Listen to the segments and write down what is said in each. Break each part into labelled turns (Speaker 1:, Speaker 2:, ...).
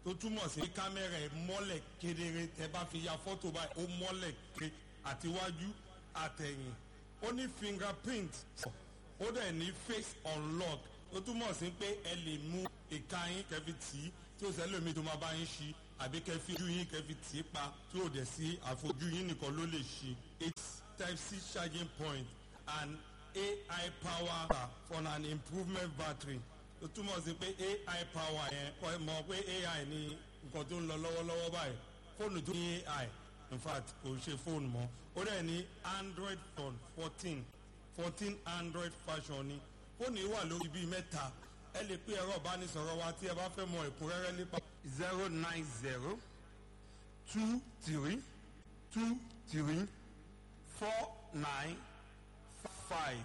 Speaker 1: tó túmọ̀ sí kámẹ́rà ẹ̀ mọ́lẹ̀ kedere tẹ bá fi ya fọ́tò báyìí ó mọ́lẹ̀ kedere àtiwájú àtẹ̀yìn ó ní fingerprint ó dẹ̀ ní face unlock ó túmọ̀ sí pé ẹ lè mú ìka yín kẹfì tì í tí ó sẹ́lómi tó máa bá yín ṣí àbí kẹfì ojú yín kẹfì tì í pa tí ó dẹ̀ sí àfojú yín nìkan ló lè ṣí it's type c charging point and ai power for an improvement battery ó túmọ̀ sí pé ai power yẹn kọ́ ẹ mọ̀ pé ai ní nǹkan tó ń lọ lọ́wọ́lọ́wọ́ báyìí fóònù tó ní ai in fact kò ṣe fóònù mọ́ ó dẹ̀ ní android phone fourteen fourteen android fashion ni fóònù yìí wà lórí bíi mẹ́ta ẹ lè pé ẹ̀rọ ìbánisọ̀rọ̀ wa tí ẹ bá fẹ́ mọ ẹ̀kúnrẹ́rẹ́ nípa. zero nine zero two three two three four nine five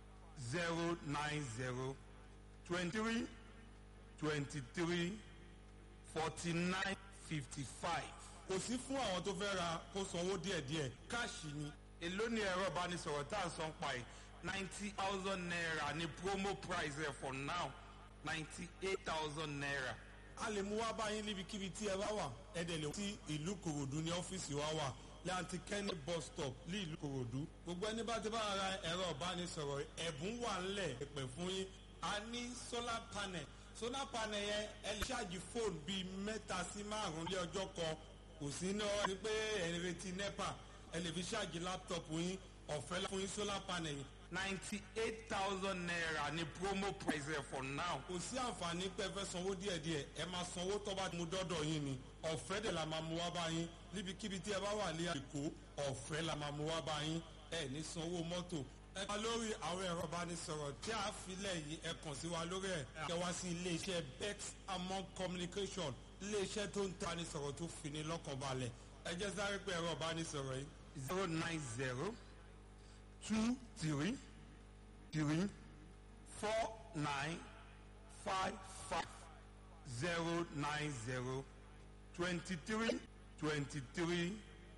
Speaker 1: zero nine zero twenty-three twenty-three forty-nine fifty-five. kò sí fún àwọn tó fẹ́ ra kó sanwó díẹ̀díẹ̀ káàṣì ni. èló ni ẹ̀rọ ìbánisọ̀rọ̀ tá à ń san pa ẹ̀ ninety thousand naira ni promo price ẹ̀ for now ninety eight thousand naira. a lè mú wá báyìí níbikíbi tí ẹ bá wà ẹ dẹ̀ lè tí ìlú kòròdú ní ọ́fíìsì wa wà láti kẹ́ni bus stop ní ìlú kòròdú. gbogbo ẹni bá ti bá ara ẹ̀rọ ìbánisọ̀rọ̀ ẹ̀bùn wà ńlẹ̀ pẹ̀ fún yín a ní solar panel solar panel yẹn ẹ lè ṣáàjì fóònù bíi mẹ́ta sí márùn-ún lé ọjọ́ kan kò sí náà ní pé ẹ̀ ń retí nepa ẹ lè fi ṣáàjì láptọ̀pù yín ọ̀fẹ́ fún yín solar panel yìí ninety eight thousand naira ni promo price ẹ for now. kò sí àǹfààní pé ẹ fẹ́ sanwó díẹ̀díẹ̀ ẹ máa sanwó tó bá mú dọ́dọ̀ yín ni ọ̀fẹ́ dẹ̀ la máa mú wá bá yín níbikíbi tí ẹ bá wà ní àdìkò ọ̀fẹ́ la máa mú wá bá yín ẹ ní sanwó mọ́tò. ẹ bá lórí àwọn ẹ̀rọ ìbánisọ̀rọ̀ tí a filẹ̀ yìí ẹ kàn sí wa lórí ẹ̀ ẹ wá sí iléeṣẹ́ bex among communication iléeṣẹ́ tó ń ta ìbánisọ̀rọ̀ tó fi ní lọ́kàn balẹ̀ ẹ jẹ́ sáré pé ẹ̀rọ ìbánisọ̀rọ̀ yìí zero nine zero two three three four nine five five zero nine zero twenty three twenty three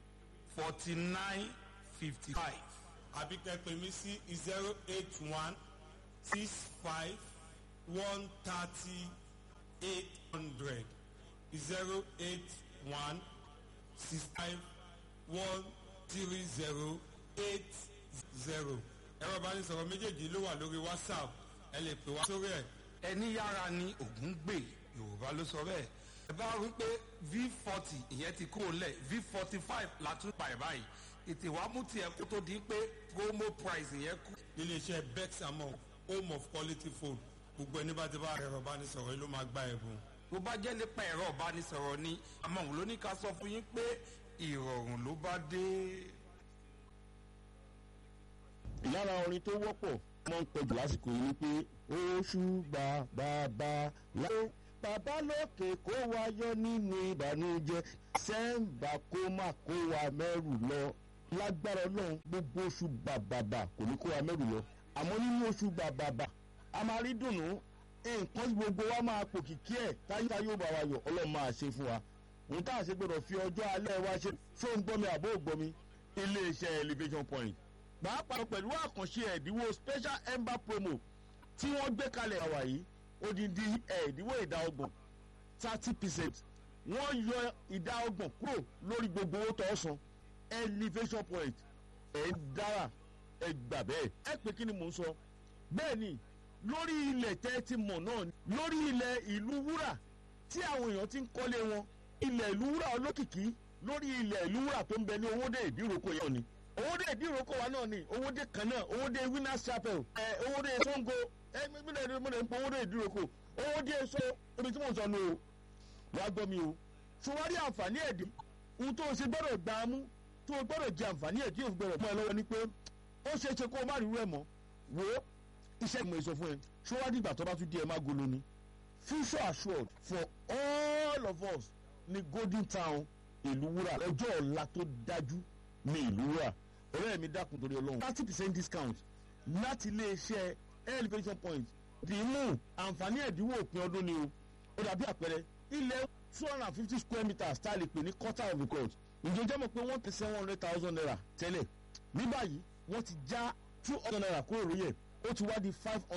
Speaker 1: forty nine fifty five. àbí kẹ́pẹ́ mi sí zero eight one six five one thirty eight hundred zero eight one six five one three zero eight zero ẹ̀rọ ìbánisọ̀rọ̀ méjèèjì ló wà lórí whatsapp ẹ lè pè wá sórí ẹ̀. ẹni yára ni ògùn gbè yorùbá ló sọ bẹ́ẹ̀. ẹ bá wí pé v forty ìyẹn ti kúrò lẹ̀ v forty five la tún pa ẹ̀ báyìí ètè wàá mú tiẹ̀ kó tó di pé promo price yẹn kú. iléeṣẹ́ bex among home of quality food gbogbo ẹni bá ti bá ẹ̀rọ ìbánisọ̀rọ̀ yìí ló máa gba ẹ̀bùn. bó bá jẹ́ nípa ẹ̀rọ ìbánisọ̀rọ̀ ni among ló ní ká sọ fún yín pé ìrọ̀rùn ló bá dé
Speaker 2: lára orin tó wọ́pọ̀ máa ń pẹ̀jù lásìkò yìí ni pé oṣù gba bàbá láyé bàbá lókè kó wa yọ nínú ìbànújẹ sẹ́ńbà kó má kó wa mẹ́rù lọ lágbára ọlọ́run gbogbo oṣù bàbàbà kò ní kó wa mẹ́rù lọ àmọ́ nínú oṣù bàbàbà a máa rí dùnú nǹkan tí gbogbo wa máa pò kìkì ẹ̀ táyíká yóò bá wa yọ ọlọ́run máa ṣe fún wa òun tá à ṣe gbọdọ̀ fi ọjọ́ alẹ́ wa ṣe fóun gbọ́mi àbó ògbọ́mi iléeṣẹ́ elevation point pàápàá pẹ̀lú àkànṣe ẹ̀dínwó special ember promo tí wọ́n gbé kalẹ̀ àwà yìí odindi ẹ̀dínwó ìdá ọgbọ̀n thirty percent wọ́n yọ ìdá ọgbọ̀n kúrò lórí gbogbo owó tó san elevation point ẹ̀ ń dára ẹ̀ gbà bẹ́ẹ̀ ẹ pé kí ni mò ń sọ bẹ́ẹ̀ ni lórí ilẹ̀ tẹ́ ti mọ̀ náà lórí ilẹ̀ ìlú wúrà tí àwọn èèyàn ti ń kọ́lé wọn ilẹ̀ ìlú wúrà olókìkí lórí ilẹ̀ ìlú wúrà tó ń bẹ ní owóde ìdíròkọ yẹn ni owóde ìdíròkọ wa náà ni owóde kan náà owóde winners chapel ẹ owóde sango ẹ mílẹ̀ ní mo lè ń pọ owóde ìdíròkọ owóde so ibi tí mo sọ nù o wàá gbọ́ mi o ṣùwárí àǹfààní ẹ̀dí ohun tó o ṣe gbọ́dọ̀ gbà á mú tó o gbọ́dọ̀ jẹ àǹfààní ẹ̀dí òfin gbọ́dọ̀ mọ́ ẹ lọ́wọ́ ni pé ó ṣeé ṣe kó o má rí rẹ̀ mọ́ wò ó iṣẹ́ ìmọ̀ èso fún ẹ ṣùwárí ìgbà tó bá tún di ẹ má golo ni future assured for all of us ní golden town ìlú wúrà ọjọ́ ọ̀la tó dájú ní ìlú wúrà ọ̀rẹ́ mi dákun torí ọlọ́run thirty percent discount láti iléeṣẹ́ elevation point dìímù àǹfààní ẹ̀dínwó òpin ọdún ni o ó dàbí àpẹẹrẹ ilẹ̀ two hundred and fifty square meters tá a lè pè ní quarter of the court ǹjẹ́ jẹ́ mọ̀ pé wọ́n ti seven hundred thousand naira tẹ́lẹ̀ ní báyìí wọ́n ti já two hundred naira kúrò lóye ó ti wá di five hundred.